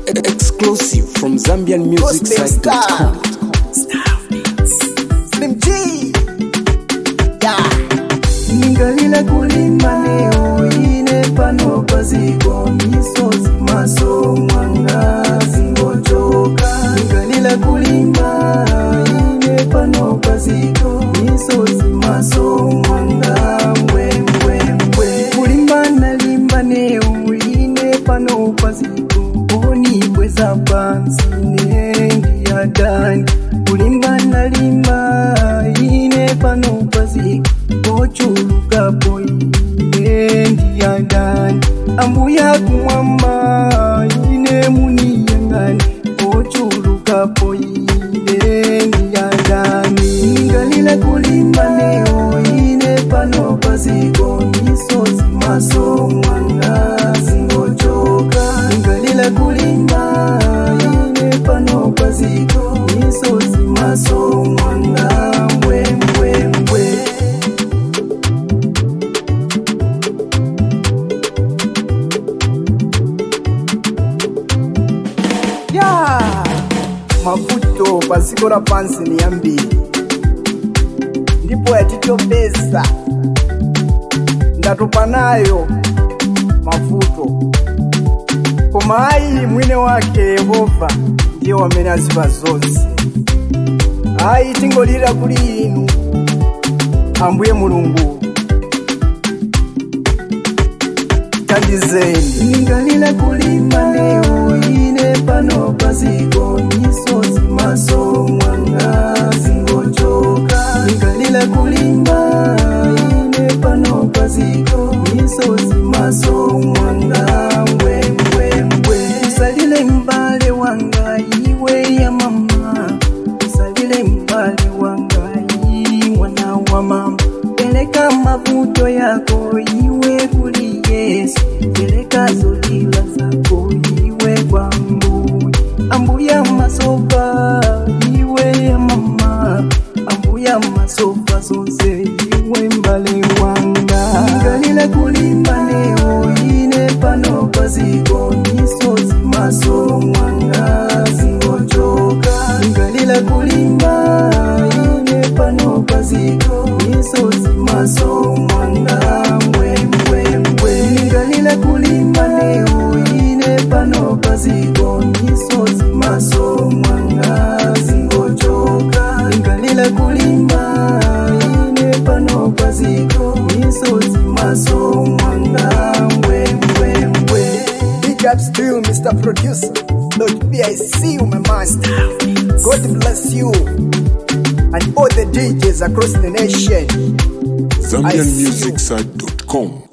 Exclusive from ZambianMusicSite.com. Slim G. Yeah. ningalila kulimba leo ine pano paziko misozi maso mwanga zingochoka ningalila kulimba ine pano paziko misozi maso mwanga mbwembwembwe kulimba nalimba leo ine pano paziko onibweza pansi nengi ya dani kulimba nalimba ine pano paziko ochuluka boyi endi ya ndani ambuya kumwamba ine muniyangani ochuluka boyi endi ya ndani ningalile kulimba leo ine pano paziko misozi maso mwanga zingochoka ningalile kulimba ine pano paziko misozi maso mwanga mbwembwembwe ya mavuto paziko la pansi ni yambiri ndipo yatitopesa ndatopa nayo mavuto koma ayi mwine wake yehova ndiye wamene azipa zonse ayi tingolira kuli inu ambuye mulungu tandizeni ningalila kulimba leo ine pano paziko misozi maso mwanga zingochoka ningalila kulimba ine pano paziko misozi maso mwanga mbwembwembwe usalile mbale wanga iwe ya mama usalile mbale wanga i mwana wa mama peleka mavuto yako iwe kuli yesu peleka zolila zako iwe kwangu ambuya masofa iwe ya mama ambuya masofa zonse iwe mbale wanga ngalile kulimba leo ine pano paziko misozi maso mwanga zingochoka ngalile kulimba ine pano paziko misozi maso mwanga mbwembwembwe ngalile kulimba leo ine pano paziko misozi maso mwanga zingochoka ngalile kulimba ine pano paziko misozi maso mwanga mbwembwembwe Big ups to you, Mr. Producer. Lord B, I see you, my man. God bless you. And all the DJs across the nation. ZambianMusicSite.com.